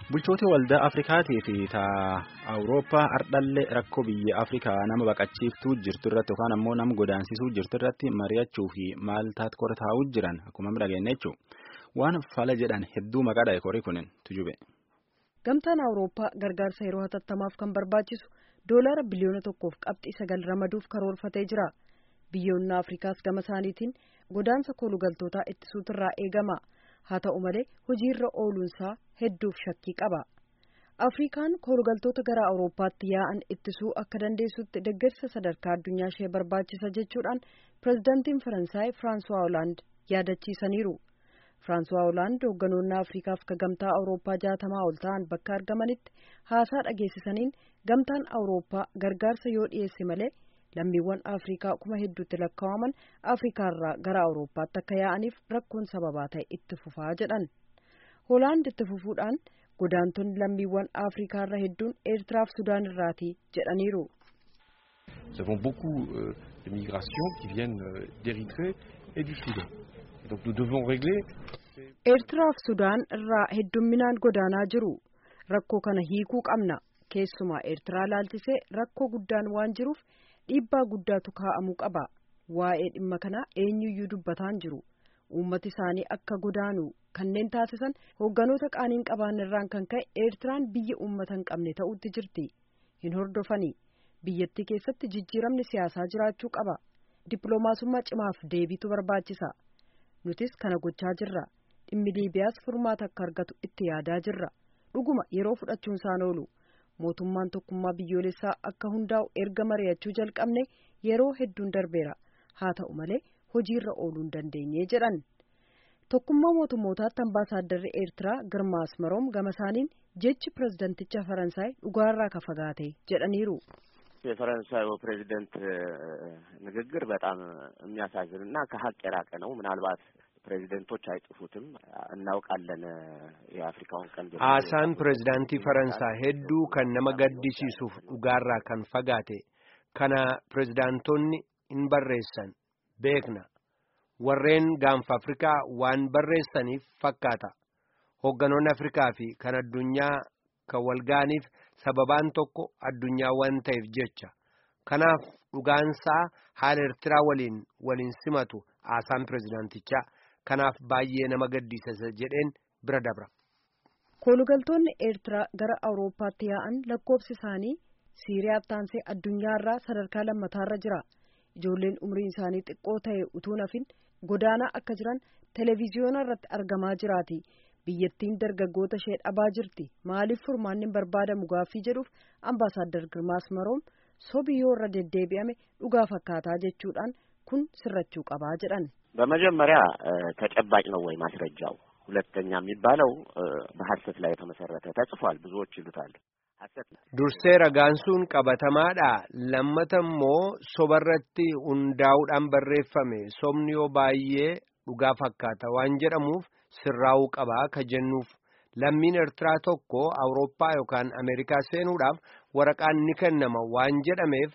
Bulchoota waldaa Afrikaatii fi taa Awurooppaa ardhallee rakkoo biyya Afrikaa nama baqachiiftuu jirtu irratti yookaan ammoo nama godaansisuu jirtu irratti mari'achuu fi maaltaat kora taa'uu jiran akkuma dhageenya jechuudha. Waan fala jedhan hedduu maqaadha korii kunin tujube. Gamtaan Awurooppaa gargaarsa yeroo hatattamaaf kan barbaachisu doolaara biliyoona tokkoof qabxii sagal ramaduuf karoorfatee jira. Biyyoonni Afrikaas gama isaaniitiin godaansa koolugaltootaa ittisuutirraa eegama. haa ta'u malee hojiirra ooluunsaa hedduuf shakkii qaba afrikaan koolugaltoota gara awurooppaatti yaa'an ittisuu akka dandeessutti deeggarsa sadarkaa addunyaa ishee barbaachisa jechuudhaan pirezidaantiin faransaay firaansuwaa hoolaand yaadachiisaniiru firaansuwaa hoolaand hoogganoonni afrikaaf ka gamtaa awurooppaa jaatamaa ol ta'an bakka argamanitti haasaa dhageessisaniin gamtaan awurooppaa gargaarsa yoo dhiyeesse malee lammiiwwan afrikaa kuma hedduutti lakkaa'aman afrikaarraa gara awurooppaatti akka yaa'aniif rakkoon sababaa ta'e itti fufaa jedhan hoolaand itti fufuudhaan godaantonni lammiiwwan afrikaarra hedduun eertiraaf sudaan irraati jedhaniiru. Nous avons beaucoup euh, de migrations qui viennent euh, d'Érythrée et du Soudan. Et donc nous devons régler. eertiraaf sudaan irraa heddumminaan godaanaa jiru rakkoo kana hiikuu qabna keessumaa eertiraa laalchisee rakkoo guddaan waan jiruuf. dhiibbaa guddaatu kaa'amuu qaba waa'ee dhimma kanaa eenyuyyuu dubbataan jiru uummati isaanii akka godaanu kanneen taasisan hoogganoota qaaniin qaban irraan kan ka'e eertiraan biyya uummata hin qabne ta'utti jirti hin hordofanii biyyattii keessatti jijjiiramni siyaasaa jiraachuu qaba dippiloomaasummaa cimaaf deebiitu barbaachisa nutis kana gochaa jirra dhimmi liibiyaas furmaata akka argatu itti yaadaa jirra dhuguma yeroo fudhachuun isaan oolu. mootummaan tokkummaa biyyoolessaa akka hundaa'u erga mari'achuu jalqabne yeroo hedduun darbeera haa ta'u malee hojiirra ooluu hin dandeenye jedhan tokkummaa mootummootaatti ambaasaadarri eertiraa girmaa asmaroom gama isaaniin jechi pirezidanticha faransaay dhugaarraa ka fagaate jedhaniiru. የፈረንሳዩ ፕሬዚደንት ንግግር በጣም የሚያሳዝን እና ከሀቅ የራቀ ነው ምናልባት ፕሬዚደንቶች አይጽፉትም እናውቃለን የአፍሪካውን ቀንድ haasaan pirezidaantii faransaa hedduu kan nama gaddisiisuuf dhugaarraa kan fagaate kana pirezidaantonni hin barreessan beekna warreen gaanfa afrikaa waan barreessaniif fakkaata hoogganoonni afrikaa fi kan addunyaa kan walgaaniif sababaan tokko addunyaa waan ta'eef jecha kanaaf dhugaansaa haala eertiraa waliin waliin simatu haasaan pirezidaantichaa kanaaf baay'ee nama gaddisiisa jedheen bira dabra. koolugaltoonni eertiraa gara awurooppaatti yaa'an lakkoofsi isaanii siiriyaa taansee addunyaarraa sadarkaa lammataarra jira ijoolleen umriin isaanii xiqqoo ta'e utuu nafin godaanaa akka jiran televiziyoona irratti argamaa jiraati biyyattiin dargaggoota ishee dhabaa jirti maaliif furmaanni barbaadamu gaaffii jedhuuf ambaasaaddar girmaa asmaroom sobi yoo irra deddeebi'ame dhugaa fakkaataa jechuudhaan kun sirrachuu qabaa jedhan. በመጀመሪያ ተጨባጭ ነው ወይ ማስረጃው? ሁለተኛ የሚባለው በሀሰት ላይ የተመሰረተ ተጽፏል። ብዙዎች ይሉታል ሀሰት ነው። dursee ragaan sun qabatamaadha lammata immoo sobarratti hundaa'uudhaan barreeffame sobni yoo baay'ee dhugaa fakkaata waan jedhamuuf sirraa'uu qabaa ka jennuuf lammiin eertiraa tokko awurooppaa yookaan ameerikaa seenuudhaaf waraqaan ni kennama waan jedhameef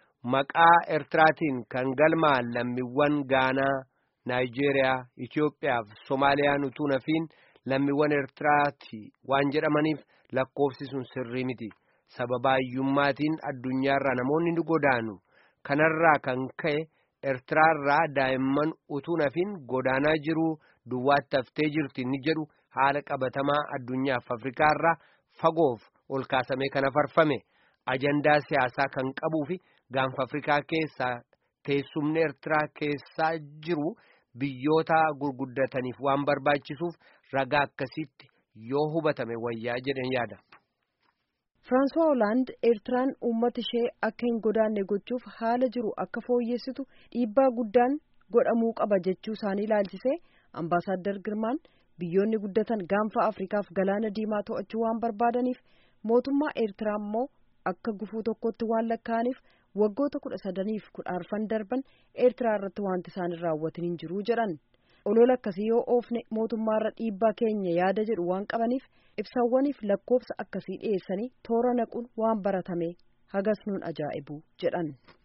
maqaa eertiraatiin kan galmaan lammiiwwan gaanaa naayijeeriyaa Itoophiyaa fi Somaaliyaan utuu nafiin lammiiwwan Eertiraati waan jedhamaniif lakkoofsi sun sirrii miti. Sababaayyummaatiin addunyaarraa namoonni ni godaanu. Kanarraa kan ka'e Eertiraarraa daa'imman utuu nafiin godaanaa jiru duwwaatti haftee jirti ni jedhu haala qabatamaa addunyaaf Afrikaarraa fagoof ol kaasamee kan afarfame ajandaa siyaasaa kan qabuu fi gaanfa Afrikaa keessaa teessumni Eertiraa keessaa jiru. biyyoota gurguddataniif waan barbaachisuuf ragaa akkasitti yoo hubatame wayyaa jedhan yaada. Firaansuwaa Hoolaand Eertiraan uummata ishee akka hin godaanne gochuuf haala jiru akka fooyyessitu dhiibbaa guddaan godhamuu qaba jechuu isaanii ilaalchisee ambaasaaddar Girmaan biyyoonni guddatan gaanfa Afrikaaf galaana diimaa to'achuu waan barbaadaniif mootummaa Eertiraa immoo akka gufuu tokkotti waan lakkaa'aniif waggoota kudha sadaniif kudha arfan darban eertiraa irratti wanti isaan hin raawwatin hin jiru jedhan olola akkasii yoo oofne mootummaarra dhiibbaa keenya yaada jedhu waan qabaniif ibsawwaniif lakkoofsa akkasii dhiyeessanii toora naquun waan baratame hagas nuun ajaa'ibu jedhan.